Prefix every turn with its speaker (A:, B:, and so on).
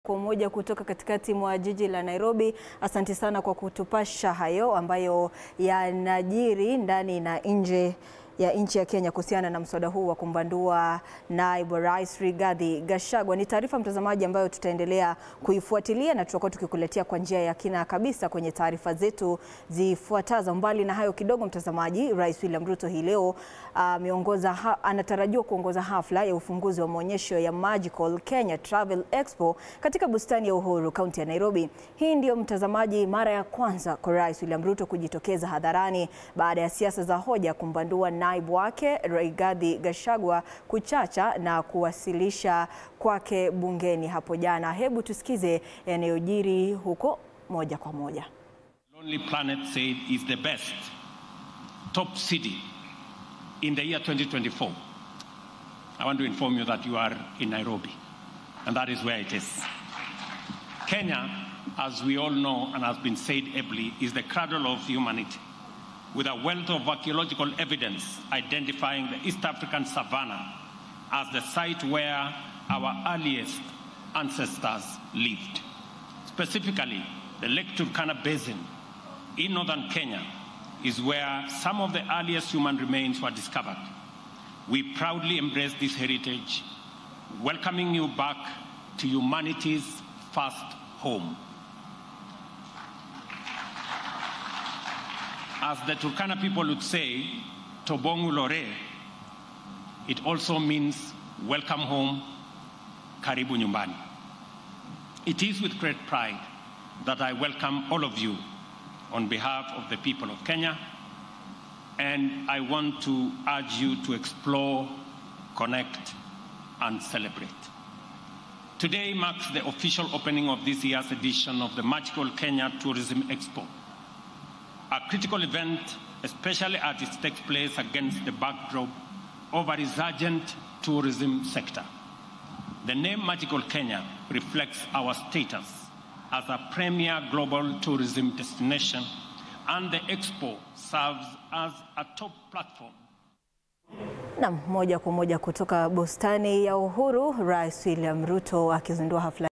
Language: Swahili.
A: Kwa umoja kutoka katikati mwa jiji la Nairobi. Asante sana kwa kutupasha hayo ambayo yanajiri ndani na nje ya nchi ya Kenya kuhusiana na mswada huu wa kumbandua naibu rais Rigathi Gachagua. Ni taarifa mtazamaji, ambayo tutaendelea kuifuatilia na tutakuwa tukikuletea kwa njia ya kina kabisa kwenye taarifa zetu zifuatazo. Mbali na hayo kidogo, mtazamaji, Rais William Ruto hii leo ameongoza uh, anatarajiwa kuongoza hafla ya ufunguzi wa maonyesho ya Magical Kenya Travel Expo katika bustani ya Uhuru, kaunti ya Nairobi. Hii ndio mtazamaji, mara ya kwanza kwa Rais William Ruto kujitokeza hadharani baada ya siasa za hoja kumbandua naibu wake Rigathi Gachagua kuchacha na kuwasilisha kwake bungeni hapo jana. Hebu tusikize yanayojiri huko moja kwa moja.
B: Lonely Planet said is the best top city in the year 2024. I want to inform you that you are in Nairobi, and that is where it is. Kenya, as we all know and has been said ably, is the cradle of humanity, with a wealth of archaeological evidence identifying the East African savannah as the site where our earliest ancestors lived. Specifically, the Lake Turkana Basin in northern Kenya is where some of the earliest human remains were discovered. We proudly embrace this heritage, welcoming you back to humanity's first home. As the Turkana people would say, Tobongu Lore, it also means welcome home, karibu nyumbani. It is with great pride that I welcome all of you on behalf of the people of Kenya, and I want to urge you to explore, connect, and celebrate. Today marks the official opening of this year's edition of the Magical Kenya Tourism Expo, a critical event, especially as it takes place against the backdrop of a resurgent tourism sector. The name Magical Kenya reflects our status as a premier global tourism destination, and the expo serves as a top platform.
A: Na moja kwa moja kutoka bustani ya Uhuru, Rais William Ruto akizindua hafla